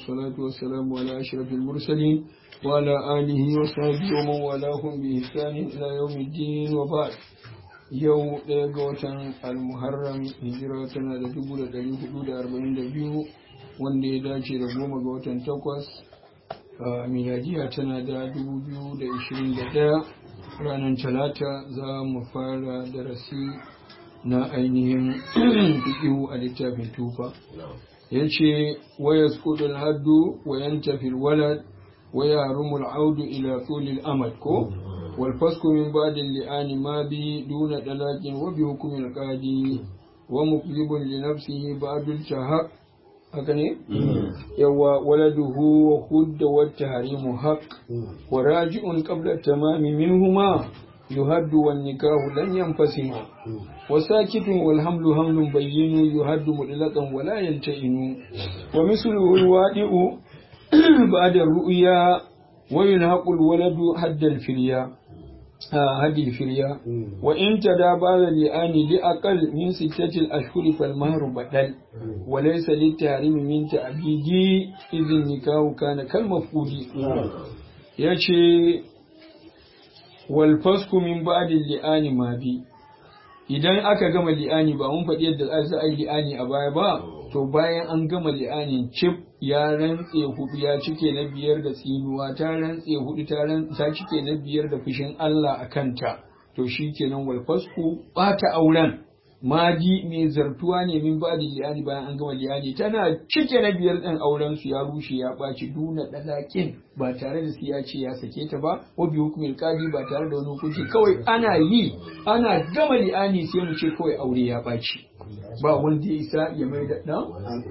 والصلاة والسلام على أشرف المرسلين وعلى آله وصحبه ومن والاهم بإحسان إلى يوم الدين وبعد yau ɗaya ga watan almuharram hijira tana da dubu da ɗari hudu da arba'in da biyu wanda ya dace da goma ga watan takwas miladiya tana da dubu biyu da ishirin da ɗaya ranar talata za mu fara darasi na ainihin fiƙihu a littafin tufa ya ce waya skudul haddu wayan tafil walad waya rumul audu ila tulil amad ko والفسق من بعد اللعان ما به دون طلاق وبحكم القاضي ومقلب لنفسه بعد الشهق هكذا يوا ولده وخد والتحريم حق وراجع قبل التمام منهما يهد والنكاح لن ينفسم وساكت والحمل حمل بين يهد مطلقا ولا يلتئم ومثله الوادئ بعد الرؤيا وينهق الولد حد الفريا هدي الفريا وإن تدا بعد اللئان لأقل من ستة الأشهر فالمهر بدل وليس للتحريم من تعبيدي إذ النكاح كان كالمفقود يشي والفسق من بعد اللئان ما بي idan aka gama li'ani ba mun faɗi yadda za a yi li'ani a baya ba to bayan an gama li'anin cif ya rantse hudu ya cike na biyar da tsinuwa ta rantse hudu ta cike na biyar da fushin Allah a kanta to shi kenan wal fasku bata auren maji mai zartuwa ne min ba da liyani bayan an gama liyani tana cike na biyar ɗin auren su ya rushe ya ɓaci duna ɗalaƙin ba tare da su ya ce ya sake ta ba ko bi hukumin kadi ba tare da wani hukunci kawai ana yi ana gama liyani sai mu ce kawai aure ya ɓaci ba wanda ya isa ya mai da ɗan?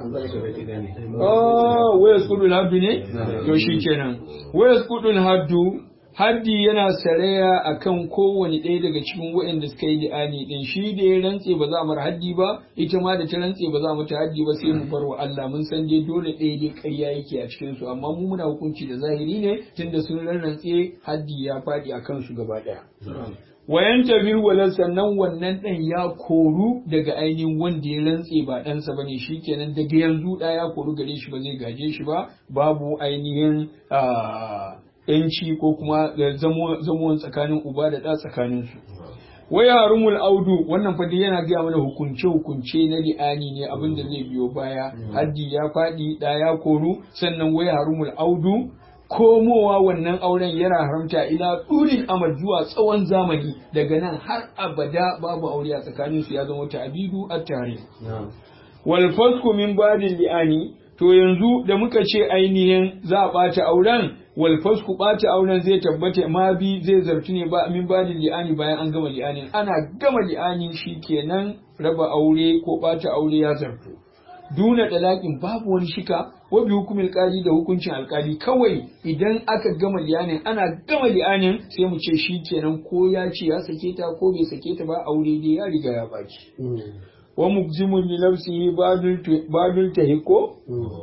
Oh, waya skudun haddu ne? To shi kenan. Waya skudun haddu haddi yana saraya akan kowane ɗaya daga cikin waɗanda suka yi li'ani ɗin shi da ya rantse ba za a mara haddi ba ita ma da ta rantse ba za a mata haddi ba sai mu bar wa Allah mun san dai dole ɗaya dai ƙarya yake a cikin su amma mu muna hukunci da zahiri ne tunda sun rantse haddi ya faɗi a kansu gaba ɗaya. wayan tafir wala sannan wannan ɗan ya koru daga ainihin wanda ya rantse ba ɗansa bane shikenan daga yanzu ɗa ya koru gare shi ba zai gaje shi ba babu ainihin yanci ko kuma zamuwan tsakanin uba da ɗa tsakanin su waya harumul audu wannan fa yana gaya mana hukunce hukunce na li'ani ne abin da zai biyo baya haddi ya faɗi ɗa ya koru sannan waya harumul audu komowa wannan auren yana haramta ila ɗurin amal zuwa tsawon zamani daga nan har abada babu aure a tsakanin su ya zama ta'abidu a tare. Wal fasku min badin li'ani to yanzu da muka ce ainihin za a ɓata auren wal fasku ɓata auren zai tabbata ma bi zai zartu ne ba min badin li'ani bayan an gama li'anin ana gama li'ani kenan raba aure ko ɓata aure ya zartu. duna dalakin babu wani shika wa bi hukumin alkali da hukuncin alkali kawai idan aka gama liyanin ana gama liyanin sai mu ce shi kenan ko ya ce ya sake ta ko bai sake ta ba aure dai ya riga ya baki wa mukzimun li nafsihi badul tahiko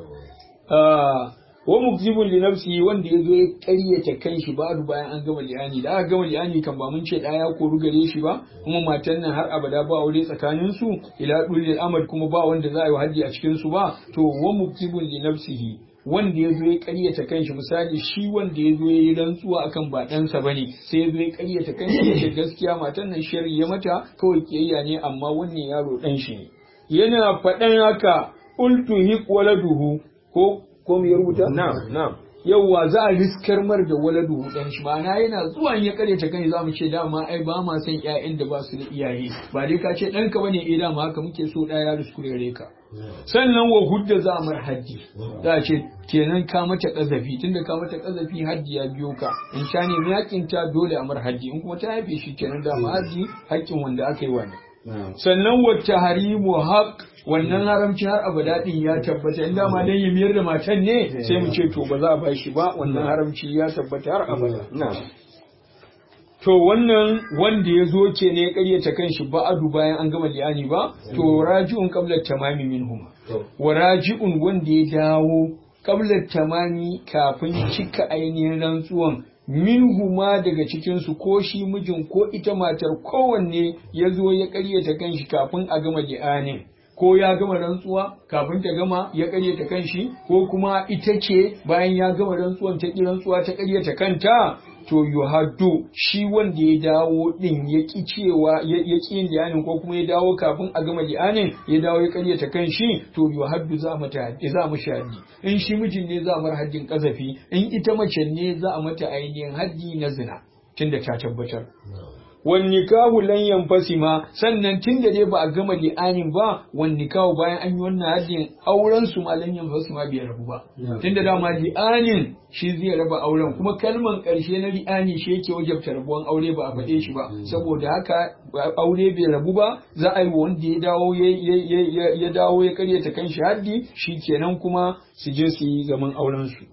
wa mukzibun li nafsihi wanda yazo ya ƙaryata kanshi ba'du bayan an gama liyani da aka gama liyani kan ba mun ce da ya koru gare shi ba kuma matan nan har abada ba aure tsakanin su ila dulil amad kuma ba wanda za a yi haddi a cikin su ba to wa mukzibun li nafsihi wanda ya zo ya ƙaryata kanshi misali shi wanda ya zo ya yi rantsuwa akan ba ɗansa ba ne sai ya zo ya ƙaryata kanshi ya ce gaskiya matan nan shari ya mata kawai kiyayya ne amma wannan yaro ɗan shi ne yana faɗan haka ultu hiq waladuhu ko ko mu ya rubuta? Na'am, na'am. Yawwa za a riskar mar da waladu dan shi ma'ana yana zuwa ya karyata kan za mu ce dama ai ba ma san ƴaƴan da ba su da iyaye ba dai ka ce ɗanka bane eh dama haka muke so ɗaya ya riskure ka sannan wa hudda za a mar haddi za a ce kenan ka mata kazafi tunda ka mata kazafi haddi ya biyo ka in sha ne yakin ta dole a mar haddi in kuma ta haife shi kenan dama haddi haƙƙin wanda aka yi wani sannan wata harimu haƙ wannan haramci har abada din ya tabbata in dama dan ya miyar da matan ne sai mu ce to ba za a ba shi ba wannan haramci ya tabbata har abada to wannan wanda ya zo ke ne ya karyata kanshi ba'adu bayan an gama liyani ba to raji'un qabla tamami minhum wa raji'un wanda ya dawo qabla tamami kafin cika ainihin rantsuwan minhuma daga cikinsu ko shi mijin ko ita matar kowanne ya zo ya karyata kanshi kafin a gama li'anin ko ya gama rantsuwa kafin ta gama ya karyata kanshi ko kuma ita ce bayan ya gama rantsuwan ta ki rantsuwa ta karyata kanta to yuhaddu shi wanda ya dawo din ya ki cewa ya ki yin li'anin ko kuma ya dawo kafin a gama li'anin ya dawo ya karyata kanshi to yuhaddu za mata haddi za mu haddi in shi mijin ne za mar haddin kazafi in ita mace ne za a mata ainihin haddi na zina tunda ta tabbatar wan nikahu lan yanfasima sannan tunda dai ba a gama li'anin ba wan nikahu bayan an yi wannan haddin auren su ma lan yanfasima bai rabu ba tunda dama li'anin shi zai raba auren kuma kalman karshe na li'ani shi yake wajabta rabuwan aure ba a faɗe shi ba saboda haka aure bai rabu ba za a yi wanda ya dawo ya dawo ya karyata kanshi haddi shi kenan kuma su je su yi zaman auren su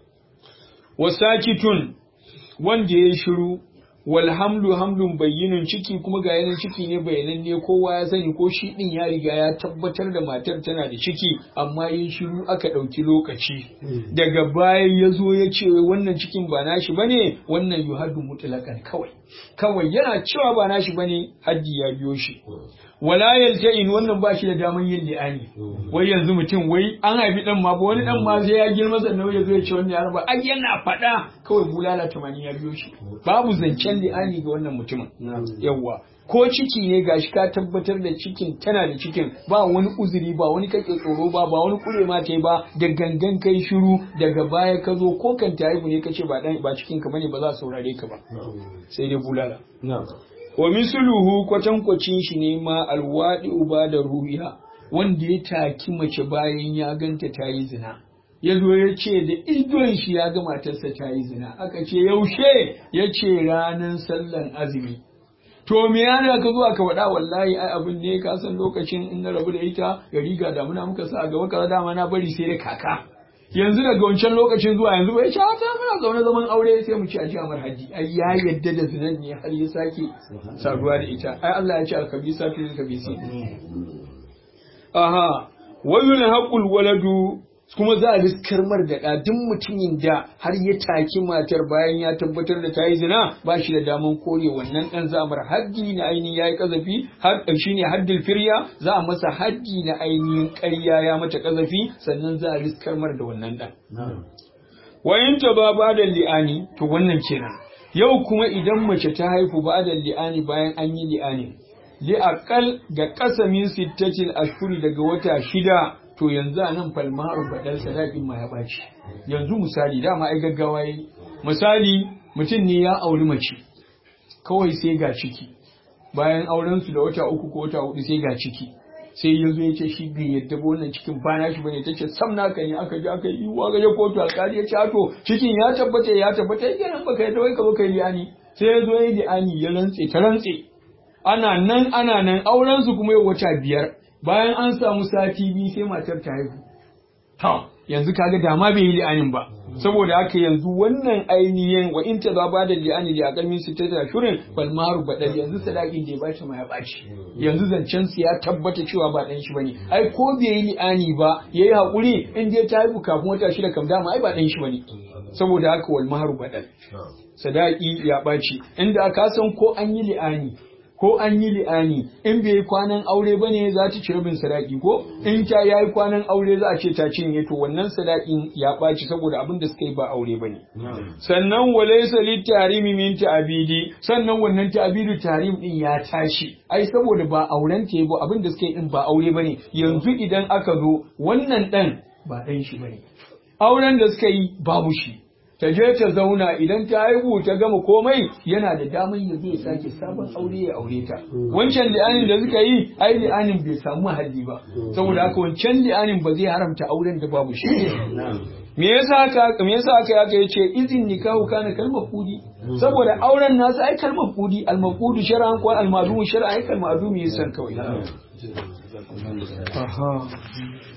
wasakitun wanda ya shiru wal hamlu hamlun bayyinun ciki kuma ga yanan ciki ne bayanan ne kowa ya sani ko shi din ya riga ya tabbatar da matar tana da ciki amma yin shiru aka ɗauki lokaci daga baya ya zo ya ce wannan cikin ba nashi bane wannan yuhaddu mutlaqan kawai kawai yana cewa ba nashi bane haddi ya biyo shi wala yalja'in wannan ba shi da daman yin li'ani wai yanzu mutum wai an haifi dan ma ba wani dan ma sai ya girma sannan ya zo ya ce wannan yaron ba ai yana faɗa kawai bulala tamani ya biyo shi babu zancen li'ani ga wannan mutumin yawwa ko ciki ne gashi ka tabbatar da cikin tana da cikin ba wani uzuri ba wani kake tsoro ba ba wani kure ma ta ba da gangan kai shiru daga baya ka zo ko kan ta haihu ne kace ba dan ba cikin ka bane ba za su saurare ka ba sai dai bulala wa misluhu kwatankwacin shi ne ma alwadi uba da ruhiya wanda ya taki mace bayan ya ganta ta yi zina ya zo ya ce da idon shi ya ga matarsa ta yi zina aka ce yaushe ya ce ranar sallan azumi to me yana ka zuwa ka faɗa wallahi ai abin ne ka san lokacin in na rabu da ita ya riga damuna muka sa a gaba kaza dama na bari sai da kaka yanzu daga wancan lokacin zuwa yanzu bai sha ta muna zaune zaman aure sai mu ci a jami'ar haji ai ya yadda da zinan ne har ya sake saduwa da ita ai Allah ya ce alkabisa fi kabisi aha wayul haqul waladu kuma za a riskar mar da duk mutumin da har ya taki matar bayan ya tabbatar da ta yi zina ba shi da daman kore wannan ɗan zamar haddi na ainihin ya yi ƙazafi shi ne haddil firya za a masa haddi na ainihin ƙarya ya mata ƙazafi sannan za a riskar mar da wannan ɗan. Wayin ta ba ba da li'ani to wannan kenan yau kuma idan mace ta haifu ba da li'ani bayan an yi li'ani li aqal ga kasamin sittatil ashhuri daga wata shida to yanzu a nan falmaru badal sadaƙin ma ya ɓaci yanzu misali dama ai gaggawa yi misali mutum ne ya auri mace kawai sai ga ciki bayan auren su da wata uku ko wata hudu sai ga ciki sai ya zo ya ce shi bai yadda ba wannan cikin ba na shi bane ta ce sam naka ne aka je aka yi wa ga kotu alƙali ya ce to cikin ya tabbata ya tabbata ya kenan baka yadda wai ka zo kai li'ani sai ya zo ya yi li'ani ya rantse ta rantse ana nan ana nan auren su kuma yau wata biyar bayan an samu sati biyu sai matar ta haihu ta yanzu kaga dama bai yi li'anin ba saboda haka yanzu wannan ainihin wa in ta ba da li'ani da akalmin su ta shirin bal maru badal yanzu sadakin da ya bashi ma ya baci yanzu zancen su ya tabbata cewa ba dan shi bane ai ko bai yi li'ani ba yayi hakuri in dai ta haihu kafin wata shida kam dama ai ba dan shi bane saboda haka wal maru badal sadaki ya baci inda aka san ko an yi li'ani ko an yi li'ani in bai yi kwanan aure bane za ta ci rabin sadaki ko in ta yayi kwanan aure za a ce ta cinye to wannan sadakin ya ɓaci saboda abin da suka yi ba aure bane sannan walaysa litarimi min ta'bidi sannan wannan ta'bidu tarim din ya tashi ai saboda ba auren ta ba abin da suka yi din ba aure bane yanzu idan aka zo wannan dan ba dan shi bane auren da suka yi babu shi ta je ta zauna idan ta haihu ta gama komai yana da damar ya zai sake sabon aure ya aure ta wancan li'anin da suka yi ai li'anin bai samu mahalli ba saboda haka wancan li'anin ba zai haramta auren da babu shi me yasa haka me yasa haka yaka yace izin nikahu kana kalmar kudi saboda auren nasu ai kalmar kudi al-maqudu shar'an ko al-ma'dum shar'an ai kalmar ma'dum yasan kawai aha